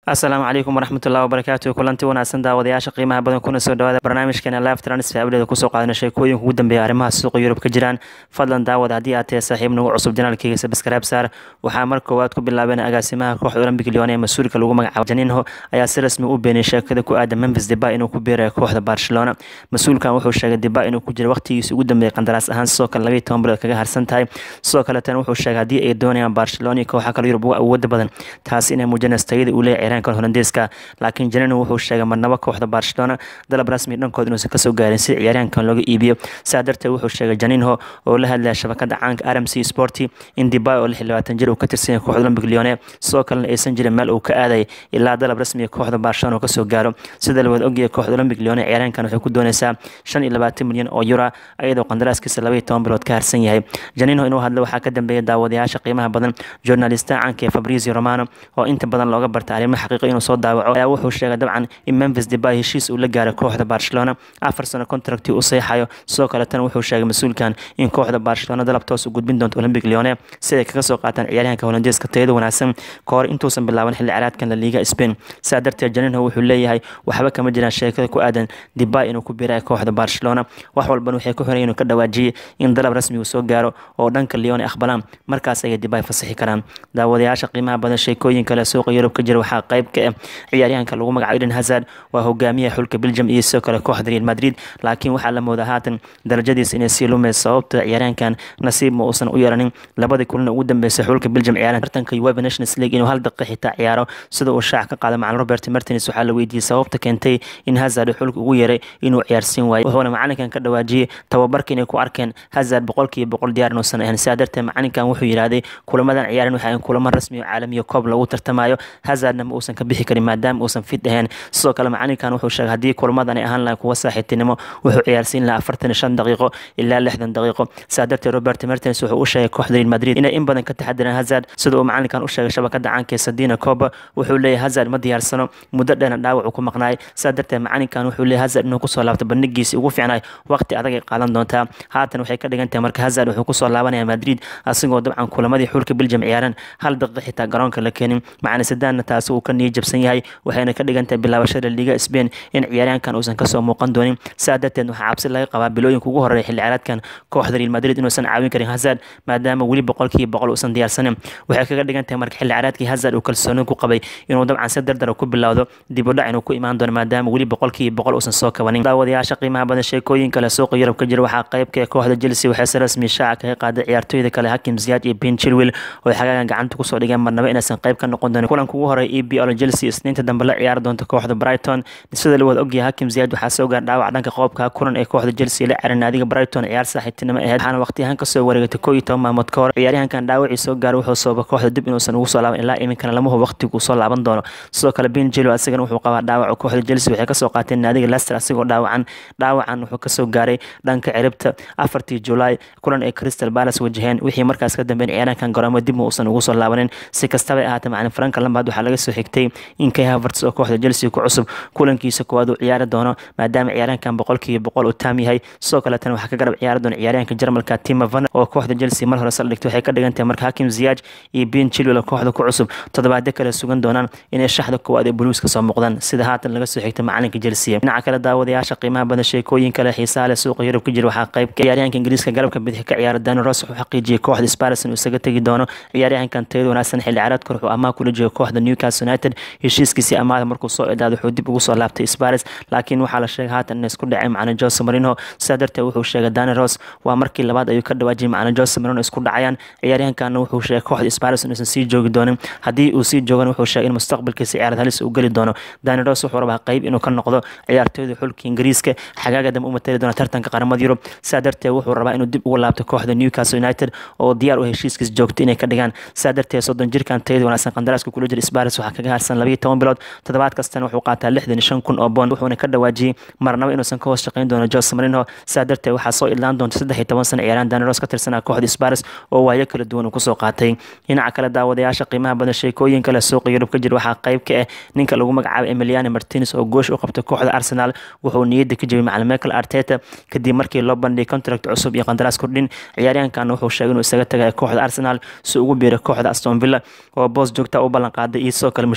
asalaamu calaykum waraxmatullahi wabarakaatu kulanti wanaagsan daawadayaasha qiimaha badan kuna soo dhawaada barnaamijkeena live transfer ableeda kusoo qaadana sheekooyinka ugu dambeeya arrimaha suuqa yurub ka jiraan fadlan daawada haddii aad tahay saaxiib nagu cusub janaalkeyga sabskaraab saar waxaa mar koowaad ku bilaabeen agaasimaha kooxda olympic leon ee mas-uulka lagu magacaabo janinho ayaa si rasmi u beeniyay sheekada ku aadan memphis deba inuu ku biirayo kooxda barcelona mas-uulkan wuxuu sheegay deba inuu ku jiro waqtigiisa ugu dambeeyay qandaraas ahaan sidoo kale labaiyo toban bilood kaga harsan tahay sidoo kaletana wuxuu sheegay haddii ay doonayaan barcelona iyo kooxa kale yurub uga awooda badan taasi inay muujinayso tayada uu leeyahay ciyaaraanka holandeeska laakiin janino wuxuu sheegay marnaba kooxda barcelona dalab rasmi dhankood inuusan kasoo gaarin si ciyaaryahankan looga iibiyo saa darteed wuxuu sheegay janinho oo la hadlaya shabakada caanka rmc sporty in dibay oo lix iyo labaatan jir uu ka tirsan yahay kooxda olympic leone sidoo kalena aysan jirin meel uu ka aaday ilaa dalab rasmiga kooxda barcelona uu kasoo gaaro sida la wada ogyahay kooxda olympic leone ciyaaryahankan waxay ku dooneysaa shan iyo labaatan milyan oo yura iyadoo qandaraaskiisa laba iyo toban bilood ka harsan yahay janinho inuu hadlo waxaa ka dambeeya daawadayaasha qiimaha badan journalista caanka ee fabrizio romano oo inta badan looga barta arrimo xaqiiqo inuu soo daawaco ayaa wuxuu sheegay dabcan in memphis debay heshiis uu la gaaray kooxda barcelona afar sano contractii uu seexayo sidoo kaletana wuxuu sheegay mas-uulkan in kooxda barcelona dalab toos u gudbin doonto olympic leone si ay kaga soo qaataan ciyaaryahanka holandeeska tayada wanaagsan ka hor intuusan bilaaban xilli ciraadkan la liiga spain saa darteed janinho wuxuu leeyahay waxba kama jiraan sheekada ku aadan debay inuu ku biirayo kooxda barcelona wax walban waxay ku xiran inuu ka dhawaajiyey in dalab rasmi uu soo gaaro oo dhanka leone aqbalaan markaas ayay debay fasaxi karaan daawadayaasha qiimaha badan sheekooyin kale suuqa yurub ka jira waxaa qayb ka ah ciyaaryahanka lagu magacaabo eden hazard waa hogaamiyaha xulka belgium iyo sidoo kale kooxda real madrid laakiin waxaa la moodaa haatan darajadiisa inay sii lumayso sababta ciyaaryahankan nasiib ma uusan u yeelanin labadii kulan ugu dambeysay xulka belgium ciyaaran tartanka uefa nations league inuu hal daqiiqa xitaa ciyaaro sida uu shaac ka qaaday macalin robert martins waxaa la weydiiyey sababta keentay in hazard xulka ugu yeeray inuu ciyaarsiin waayo wuxuuna macalinkan ka dhawaajiyey tababarka inay ku arkeen hazard boqolkiiba boqol diyaar inuusan ahayn sidaa darteed macalinkan wuxuu yidhaahday kulamadan ciyaaran waxa in kulamo rasmi oo caalamiya koob lagu tartamayo hazardna ma uusan ka bixi karin maadaama uusan fit ahayn sidoo kale macalinkan wuxuu sheegay haddii kulamadan ay ahaan lahayn kuwa saaxiibtinimo wuxuu ciyaarsiin lahaa afartan iyo shan daqiiqo ilaa lixdan daqiiqo saa darteed robert martins wuxuu u sheegay kooxda real madrid inay in badan ka taxadiraan hazard sida uu macalinkan u sheegay shabakada caanka ee sadina coba wuxuu leeyahay hazard ma diyaarsano muddo dheerna dhaawac ku maqnaay saa darteed macalinkan wuxuu leeyahay hazard inuu kusoo laabto bandhigiisi ugu fiicnaay waqti adag ay qaadan doontaa haatan waxay ka dhigan tahay marka hazard wuxuu kusoo laabanaya madrid asigoo dabcan kulamadii xulka belgium ciyaaran hal daqiiqa xitaa garoonka la keenin macalin sidaanna taasi uu ka niyo jabsan yahay waxayna ka dhigan tahay bilaabashada liiga spain in ciyaaryahankan uusan kasoo muuqan doonin saa darteed waxaa cabsi laga qabaa bilooyinka ugu horeeya xilli ciyaareedkan kooxda real madrid inuusan caawin karin hazard maadaama weli boqolkiiba boqol uusan diyaarsanin waxay kaga dhigan tahay marka xilli ciyaareedkii hazard uu kalsooni ku qabay inuu dabcan si dardara ku bilowdo dib u dhac inuu ku imaan doono maadaama weli boqolkiiba boqol uusan soo kabanin daawadayaasha qiimaha badan sheekooyin kale suuqa yurub ka jira waxaa qaybka kooxda chelsea waxay si rasmi shaaca kaga qaaday ciyaartooyda kale hakim ziyad iyo ben chilwell oo xagaagan gacanta kusoo dhigeen marnaba inaysan qayb ka noqon doonin kulanka ugu horeeya e b l chelsea isniinta dambe la ciyaari doonta kooxda brighton sida la wada ogyahay hakim ziyad waxaa soo gaar dhaawac dhanka qoobka kulan ee kooxda chelsea la ciyaareen naadiga brighton ciyaar saaxiibtinimo aheyd waxaana waqtiyahan kasoo wareegatay koo iyo toban maalmood ka hor ciyaaryahankan dhaawacii soo gaaray wuxuu sababa kooxda dib inuusan ugu soo laaban ilaa iminkana lama hubo waqtigu uu soo laaban doono sidoo kale ben jelo asagana wuxuu qabaa dhaawac kooxda chelsea waxay kasoo qaateen naadiga leicester asigoo dhaawacan dhaawacan wuxuu kasoo gaaray dhanka ciribta afartii julaay kulan ay crystal palace wajaheen wixii markaas ka dambeyn ciyaaryahankan garoomo dib uusan ugu soo laabanin si kastaba ahaatee macalin franka lambad waxaa laga soo xigtay in kay havertz oo kooxda chelsea ku cusub kulankiisa koowaad uu ciyaari doono maadaama ciyaaryahankan boqolkiiba boqol uu taam yahay sidoo kaletana waxaa ka garab ciyaari doona ciyaaryahanka jarmalka tima vaner oo kooxda chelsea mar hore saldhigtay waxay ka dhigan tahay marka hakim ziyaj iyo ben chilwell kooxda ku cusub toddobaadyo kale sugan doonaan inay shaxda koowaad ee buluus kasoo muuqdaan sida haatan laga soo xigtay macalinka chelsea dhinaca kale daawadayaasha qiimaha badan sheekooyin kale xiisaha leh suuqa yurub ka jira waxaa qayb ka ciyaaryahanka ingiriiska garabka bidix ka ciyaara dani ross wuxuu xaqiijiyey kooxda spars inuu isaga tegi doono ciyaaryahankan tayada wanaagsan xilli ciyaareedka wuxuu amaah kula jooga kooxda newcastle united heshiiskiisii amaahda markuu soo edaado wuxuu dib ugu soo laabtay spars laakiin waxaa la sheegay haatan inay isku dhaceen macalin jose marino sidaa darteed wuxuu sheegay dani ross waa markii labaad ayuu ka dhawaajiyay macalin jose marino isku dhacayaan ciyaaryahankanna wuxuu sheegay kooxda spars inuusan sii joogi doonin haddii uu sii joogan wuxuu sheegay in mustaqbalkiisa ciyaarad halis uu geli doono dani ross wuxuu rabaa qayb inuu ka noqdo ciyaartooyda xulka ingiriiska xagaaga dambe u matali doona tartanka qaramada yurub sidaa darteed wuxuu rabaa inuu dib ugu laabto kooxda newcastle united oo diyaar u heshiiskiis joogto inay ka dhigaan sidaa darteed soddon jirkan tayada wanaagsan qandaraaska kula jira spars waxaa kaga harsan labayo toban bilood toddobaad kastana wuxuu qaataa lixdan iyo shan kun oo bond wuxuuna ka dhawaajiyey marnaba inuusan ka hoos shaqayn doono jose marino sidaa darteed waxaa soo idlaan doonta saddex iyo toban sano ciyaaraan daniros ka tirsanaa kooxda spars oo waayo kala duwan uu kusoo qaatay dhinaca kale daawadayaasha qiimaha badan sheekooyin kale suuqa yurub ka jira waxaa qayb ka ah ninka lagu magacaabo emiliano martines oo goosh u qabtay kooxda arsenal wuxuu niyadda ka jebiyey macalin michael arteta kadib markii loo bandhigay contract cusub iyo qandaraas kordhin ciyaaryahankan wuxuu sheegay inuu isaga tagay kooxda arsenal si ugu biiray kooxda aston villa oo boos joogta u ballan qaaday iyo sidoo kale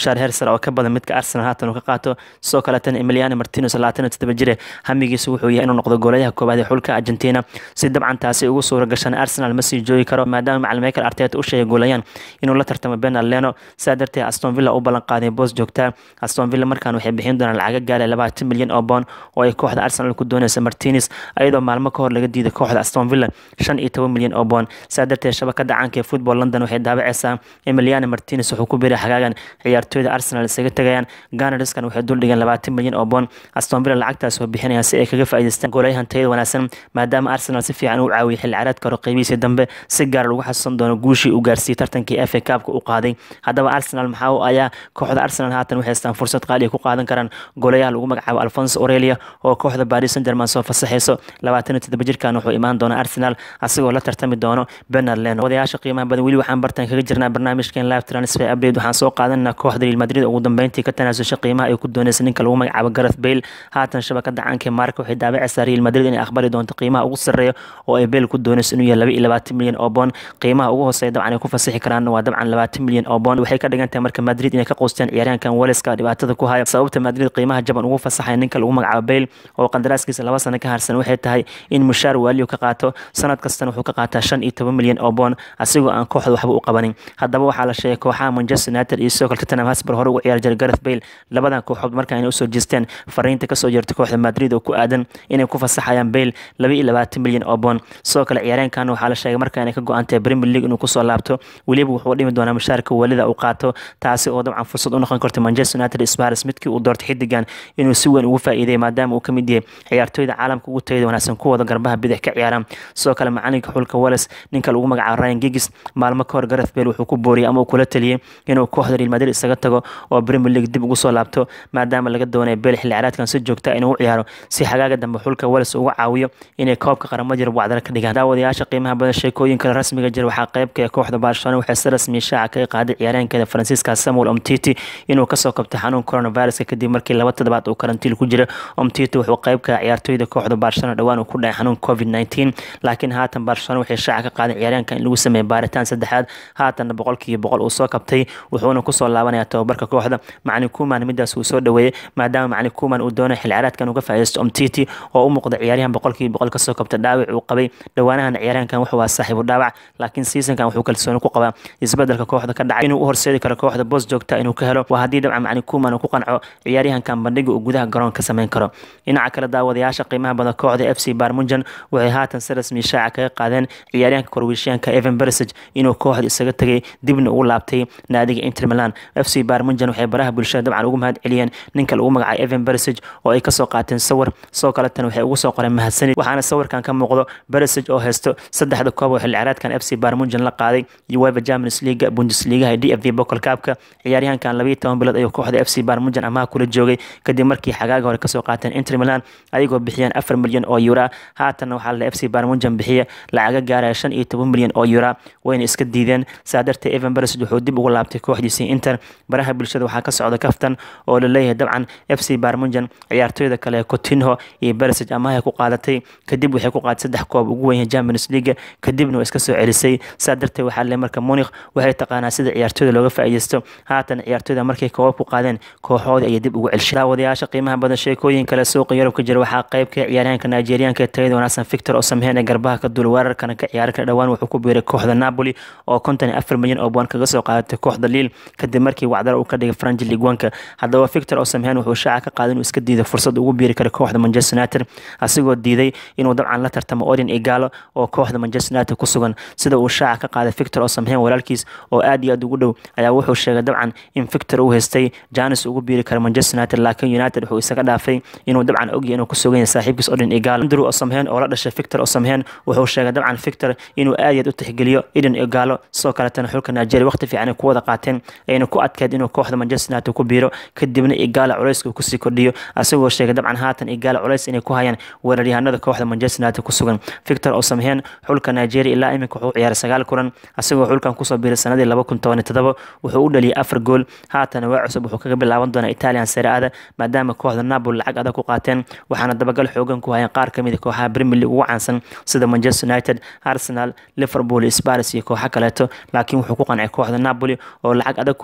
mushaar heer sare oo ka badan midka arsenal haatan uu ka qaato sidoo kaleetana emiliano martinez labaatan iyo toddoba jire hamigiisa wuxuu yahay inuu noqdo goolayaha koowaad ee xulka argentina si dabcan taasi ugu suura gashan arsenal ma sii joogi karo maadaama macalin michael arteta u sheegay goolayaan inuu la tartamo ben aleno sidaa darteed aston villa u ballan qaaday boos joogtaa aston villa markaan waxay bixin doonaan lacaga gaala labaatan milyan oo boon oo ay kooxda arsenal ku doonaysa martinez ayadoo maalmo ka hor laga diiday kooxda aston villa shan iyo toban milyan oo boon sidaa darteed shabakada caanka ee football london waxay daabacaysaa emiliano martinez wuxuu ku biray xagaagan ciyaartooyda arsenal isaga tagayaan ganariskan waxay duldhigeen labaatan milyan oo boon aston villa lacagtaas oo bixinayaan si ay kaga faa'iidaystaan goolayahan tayada wanaagsan maadaama arsenal si fiican u caawiyay xilli ciyaareedka hore qeybihiisii dambe si gaar lagu xasuusan doono guushii uu gaarsiiyey tartankii fa kaabka u qaaday haddaba arsenal maxaa u ayaa kooxda arsenal haatan waxay haystaan fursad qaali ku qaadan karaan goolayaha lagu magacaabo alfonso aurelia oo kooxda paris saint germain soo fasaxayso labaatan iyo toddoba jirkan wuxuu imaan doona arsenal asagoo la tartami doono bernard leno wadayaasha qiimaha badan weli waxaan bartan kaga jirnaa barnaamijkan live transfer update waxaan soo qaadanaa kooxda real madrid ugu dambeyntii ka tanaasushay qiimaha ay ku doonaysa ninka lagu magacaabo gareth bale haatan shabakada caanka ee marka waxay daabacaysaa real madrid inay aqbali doonto qiimaha ugu sarreeya oo ay bale ku doonayso inuu yahay laba iyo labaatan milyan oo boon qiimaha ugu hooseeya dabcan ay ku fasixi karaan waa dabcan labaatan milyan oo boon waxay ka dhigan tahay marka madrid inay ka qoosteen ciyaaryahankan waleska dhibaatada ku haya sababta madrid qiimaha jaban ugu fasaxay ninka lagu magacaabo bale oo qandaraaskiisa laba sano ka harsan waxay tahay in mushaar waaliyo ka qaato sanad kastana wuxuu ka qaataa shan iyo toban milyan oo boon asigoo aan kooxda waxba u qabanin haddaba waxaa la sheegay kooxaha manchester united iyo sidoo kale tottenham hotspur hore ugu ciyaari jiray gareth bale labadan kooxood markaa inay usoo jeesteen fariinta kasoo jeerta kooxda madrid oo ku aadan inay ku fasaxayaan bale laba iyo labaatan milyan oo boon sidoo kale ciyaaryahankan waxaa la sheegay markaa inay ka go-antay premier league inuu kusoo laabto weliba wuxuu dhimi doonaa mushaarka walida uu qaato taasi oo dabcan fursad u noqon karta manchester united spars midkii uu doortay xidigan inuu si weyn ugu faa'iiday maadaama uu ka mid yahay ciyaartooyda caalamka ugu tayada wanaagsan kuwada garbaha bidix ka ciyaaraan sidoo kale macalinka xulka wales ninka lagu magacaabo ryan gigis maalmo ka hor gareth bale wuxuu ku booriyay ama uu kula taliyey inuu kooxda real madrid isaga tago oo premier league dib ugu soo laabto maadaama laga doonaya bale xilli ciyaareedkan si joogta inuu u ciyaaro si xagaaga dambe xulka wales uga caawiyo inay koobka qaramada yurub wacdala ka dhigaan daawadayaasha qiimaha badan sheekooyinka rasmiga jira waxaa qaybka ee kooxda barcelona waxay si rasmi shaaca kaga qaaday ciyaaryahankeeda faransiiska samuel omtiti inuu kasoo kabtay xanuun coronaviruska kadib markii laba toddobaad uu karantiil ku jira omtiti wuxuu qaybka ciyaartooyda kooxda barcelona dhowaan uu ku dhacay xanuun covid 19 laakiin haatan barcelona waxay shaaca ka qaaday ciyaaryahanka in lagu sameeyay baaritaan saddexaad haatanna boqolkiiba boqol uu soo kabtay wuxuuna kusoo laabanaya tababarka kooxda macalin kuman midaas uu soo dhaweeyey maadaama macalin kuman uu doonay xilli ciyaareedkan uga faa'iidaysto omtiti oo u muuqda ciyaaryahan boqolkiiba boqol kasoo kabta dhaawac uu qabay dhowaanahan ciyaaryahankan wuxuu waa saaxiibu dhaawac laakiin seasonkan wuxuu kalsooni ku qabaa isbedelka kooxda ka dhacay inuu u horseedi karo kooxda boos joogta inuu ka helo waa haddii dabcan macalin kuman uu ku qanco ciyaaryahankan bandhiga uu gudaha garoon ka sameyn karo dhinaca kale daawadayaasha qiimaha badan kooxda f c barmunjan waxay haatan si rasmi shaaca kaga qaadeen ciyaaryahanka korwishiyaanka evan bersig inuu kooxda isaga tegay dibna ugu laabtay naadiga inter milan f c barmunjan waxay baraha bulshada dabcan ugu mahad celiyeen ninka lagu magacay evan bersig oo ay kasoo qaateen sawir sidoo kaletan waxay ugu soo qoreen mahadsanid waxaana sawirkan ka muuqdo bersig oo haysto saddexda koob oo xilli ciyaareedkan f c barmunjan la qaaday uefa champions league bundesligaha d f v bokol kaabka ciyaaryahankan labayo toban bilood ayuu kooxda f c barmunjan amaha kula joogay kadib markii xagaaga hore kasoo qaateen inter milan ayagoo bixiyeen afar milyan oo yura haatanna waxaa la f c barmunjan bixiya lacaga gaaraya shan iyo toban milyan oo yura wayna iska diideen saa darteed evan bersig wuxuu dib ugu laabtay kooxdiisii inter baraha bulshada waxaa ka socda kaftan oo la leeyahay dabcan f c barmunjan ciyaartooyda kale cotinho iyo bersig amahay ku qaadatay kadib waxay ku qaadatay saddex koob ugu weyn champions league kadibna waa iska soo celisay saa darteed waxaa le marka munikh waxay taqaanaa sida ciyaartooyda looga faa'iidaysto haatan ciyaartooyda markay koobab ku qaadeen kooxoodii ayay dib ugu celshay daawadayaasha qiimaha badan sheekooyin kale suuqa yurub ka jira waxaa qaybka ciyaaryahanka nigerianka ee tayada wanaagsan victor oo samheyn ee garbaha ka duul weerarkana ka ciyaari kara dhowaan wuxuu ku biiray kooxda napoli oo konton iyo afar milyan oo boon kaga soo qaadatay kooxda liil kadib markii wacdara uu ka dhigay franji ligwanka haddaba victor oo samheyn wuxuu shaaca ka qaaday inuu iska diiday fursad ugu biiri kara kooxda manchester united asigoo diiday inuu dabcan la tartamo odin igalo oo kooxda manchester united ku sugan sida uu shaaca ka qaaday victor oo samheyn walaalkiis oo aad iyo aad ugu dhow ayaa wuxuu sheegay dabcan in victor uu haystay janis ugu biiri kara manchester united laakiin united wuxuu isaga dhaafay inuu dabcan ogyahay inuu ku sugan yahay saaxiibkiis odin igalo andrew oo samheyn oo la dhashay victor oo samheyn wuxuu sheegay dabcan victor inuu aad iyo aad u tixgeliyo eden igalo sidoo kaletana xulka nigeria waqti fiican ay ku wada qaateen ayna ku adkeed inuu kooxda manchester united ku biiro kadibna igalo culayska uu kusii kordhiyo asagoo sheegay dabcan haatan igalo culays inay ku hayaan weeraryahanada kooxda manchester united ku sugan victor oo samheyn xulka nigeria ilaa iminka wuxuu ciyaaray sagaal kulan asagoo xulkan kusoo biiray sanadii laba kun toban iyo todoba wuxuu u dhaliyay afar gool haatan waa cusub wuxuu kaga bilaaban doonaa italian sereada maadaama kooxda napoli lacag adag ku qaateen waxaana dabagal xoogan ku hayeen qaar kamid a kooxaha premier league ugu caansan sida manchester united arsenal liverpool spars iyo kooxo kaleeto laakiin wuxuu ku qancay kooxda napoli oo lacag adag ku iibsatay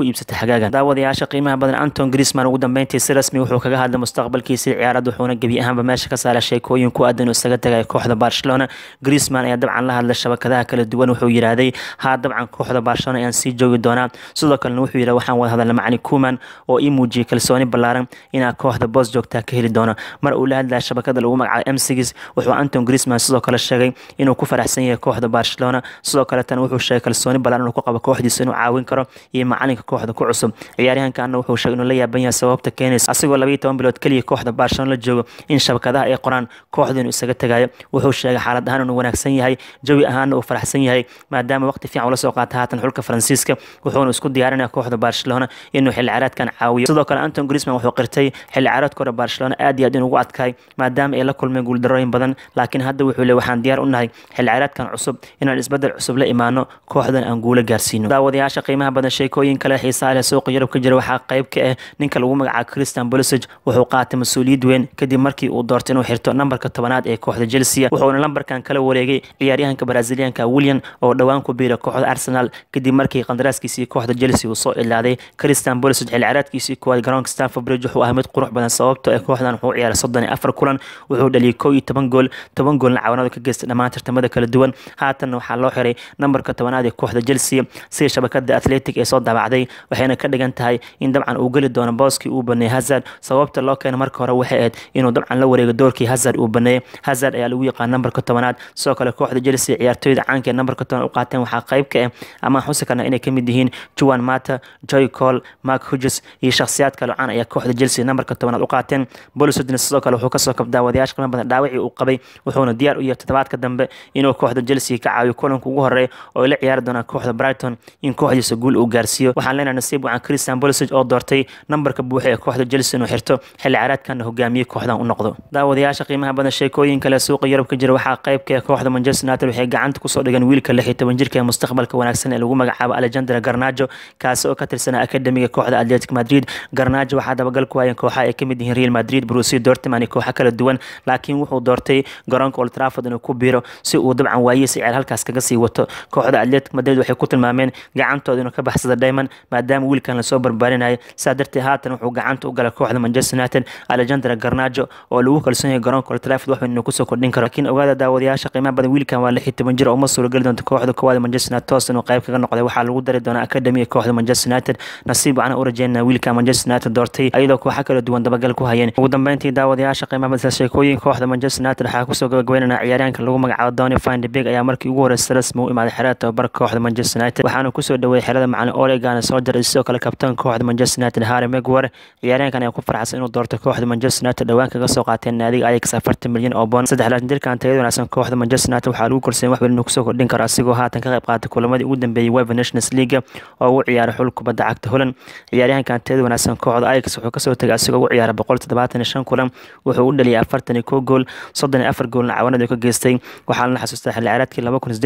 xagaaga daawadayaasha qiimaha badan anton grisman ugu dambeyntii si rasmi wuxuu kaga hadlay mustaqbalkiisii ciyaarad wuxuuna gebi ahaanba meesha ka saaray sheekooyin ku aadan uu isaga tagay kooxda barcelona grisman ayaa dabcan la hadlay shabakadaha kala duwan wuxuu yidhaahday haa dabcan kooxda barcelona ayaan sii joogi doonaa sidoo kalena wuxuu yidhaha waxaan wada hadalna macni kuman oo ii muujiyey kalsooni ballaaran inaa kooxda boos joogtaa ka heli doono mar uu la hadlaya shabakada lagu magacaabo mcgs wuxuu anton grisman sidoo kale sheegay inuu ku faraxsan yahay kooxda barcelona sidoo kaletana wuxuu sheegay kalsooni ballaaran inuu ku qabo kooxdiisa inuu caawin karo iyo macalinka kooxda ku cusub ciyaaryahankaana wuxuu sheegay inuu la yaaban yahay sababta keenaysa asigoo labayo toban bilood keliya kooxda barcelona la joogo in shabakadaha ay qoraan kooxda inuu isaga tagayo wuxuu sheegay xaalad ahaan inuu wanaagsan yahay jawi ahaanna uu faraxsan yahay maadaama waqti fiican ula soo qaata haatan xulka faransiiska wuxuuna isku diyaarinaya kooxda barcelona inuu xilli ciyaareedkan caawiyo sidoo kale anton grisman wuxuu qirtay xilli ciyaareedkooda barcelona aad iyo aad inuu ugu adkaay maadaama ay la kulmeen guuldarooyin badan laakiin hadda wuxuu le waxaan diyaar u nahay xilli ciyaareedkan cusub inaan isbedel cusub la imaano kooxdan aan guulo gaarsiino daawadayaasha qiimaha badan sheekooyin kale xiisaha leh suuqa yurub ka jira waxaa qayb ka ah ninka lagu magacaabo christian bolisig wuxuu qaatay mas-uuliyad weyn kadib markii uu doortay inuu xirto nambarka tobanaad ee kooxda chelsea wuxuuna lambarkan kala wareegay ciyaaryahanka brazilianka william oo dhowaan ku biiray kooxda arsenal kadib markii qandaraaskiisii kooxda chelsea uu soo ilaaday christian bolisig xilli ciyaareedkiisii koowaad garoonka stamford bridge wuxuu ahaa mid qurux badan sababtoo ee kooxdan wuxuu ciyaaray soddon iyo afar kulan wuxuu dhaliyay kow iyo toban gool toban goolna caawinada ka geystay dhammaan tartamada kala duwan haatanna waxaa loo xiray nambarka tobanaad ee kooxda chelsea sida shabakada athletic ee soo daabacday waxayna ka dhigan tahay in dabcan uu geli doono booskii uu baneeyey hazard sababta loo keena marka hore waxay ahayd inuu dabcan la wareego doorkii hazard uu baneeyey hazard ayaa lagu yaqaan nambarka tobanaad sidoo kale kooxda chelsea ciyaartooyda caanka ee nambarka toban u qaateen waxaa qayb ka ah ama xusi karna inay kamid yihiin juan mata joy cole mark hughes iyo shakhsiyaad kale caan ayaa kooxda chelsea nambarka tobanaad u qaateen bolisodna sidoo kale wuxuu kasoo kab daawadayaasha qiimo badan dhaawacii uu qabay wuxuuna diyaar u yahay toddobaadka dambe inuu kooxda chelsea ka caawiyo kulanka ugu horeeya oo ay la ciyaari doonaan kooxda brighton in kooxdiisa guul uu gaarsiiyo waxaan leenahay nasiib wacan christian bolisig oo doortay nambarka buuxa ee kooxda chelsea inuu xirto xilli ciyaareedkana hogaamiye kooxdan u noqdo daawadayaasha qiimaha badan sheekooyin kale suuqa yurub ka jira waxaa qayb ka ah kooxda manchester united waxay gacanta kusoo dhigeen wiilka lix iyo toban jirka ee mustaqbalka wanaagsan ee lagu magacaabo alexander garnajo kaasi oo ka tirsanaa akademiga kooxda atletic madrid garnajo waxaa dabagal ku hayeen kooxaha ay kamid yihiin real madrid brusi dortman iyo kooxo kala duwan laakiin wuxuu doortay garoonka old trafford inuu ku biiro si uu dabcan waayihiisa ciyaar halkaas kaga sii wato kooxda atletic madrid waxay ku tilmaameen gacantooda inuu ka baxsada diamond maadaama wiilkan lasoo barbaarinayay saa darteed haatan wuxuu gacanta u galay kooxda manchester united alexander garnajo oo lagu kalsoon yahay garoonka old trafford wax weyn inuu kusoo kordhin karo laakiin ogaada daawadayaasha qiimaha badan wiilkan waa lix iyo toban jir oo uma suurageli doonta kooxda koowaad manchester united toos inuu qayb kaga noqday waxaa lagu dari doonaa akademiga kooxda manchester united nasiib waxaana u rajeynaa wiilka manchester united doortay iyadoo kooxa kala duwan dabagal ku hayeen ugu dambeyntii daawadayaasha qiimaha badan sheekooyin kooxda manchester united waxaa kusoo gabagabeynana ciyaaryahanka lagu magacaabo Donny van de Beek ayaa markii ugu horeysay rasmi u imaaday xerada tababarka kooxda Manchester United waxaana kusoo dhaweeyay xerada macalin Ole Gunnar Solskjaer sidoo kale kabtan kooxda Manchester United Harry Maguire ciyaaryahankan ayaa ku farxsan inuu doorto kooxda Manchester United dhawaan kaga soo qaateen naadiga Ajax 40 milyan oo bond saddex laatan jirkan tayada wanaagsan kooxda Manchester United waxaa lagu korsayn wax weyn inuu kusoo kordhin karo asigoo haatan ka qayb qaatay kulamadii ugu dambeeyay UEFA Nations League oo uu ciyaaray xul kubadda cagta Holland ciyaaryahankan tayada wanaagsan kooxda Ajax wuxuu kasoo tagay asigoo u ciyaaray 175 kulan wuxuu u dhaliyay 41 gool 34 goolna caawinada ka geystay waxaa la xasuustaa xilli ciyaareedkii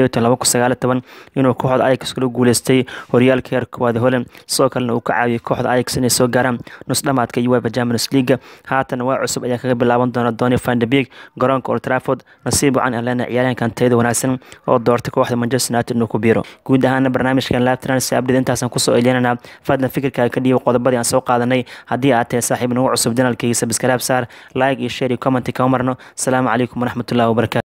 2018 inuu kooxda Ajax kula guuleystay horyaalka heer koowaad Holland sidoo kalena uu ka caawiyay kooxda Ajax inay soo gaaraan nus dhamaadka UEFA Champions League haatan waa cusub ayaa kaga bilaaban doona Donny van de Beek garoonka Old Trafford nasiib wacan aan leenahay ciyaaryahankan tayada wanaagsan oo doortay kooxda Manchester United inuu ku biiro guud ahaana barnaamijkan live transfer update intaasaan kusoo elinaynaa fadlan fikirkaaga ka dhiibo qodobadii aan soo qaadanay haddii aad tahay saaxiib nagu cusub janalkayga subscribe saar like iyo share iyo comment ka marno asalaamu calaykum waraxmatullahi wabarakatu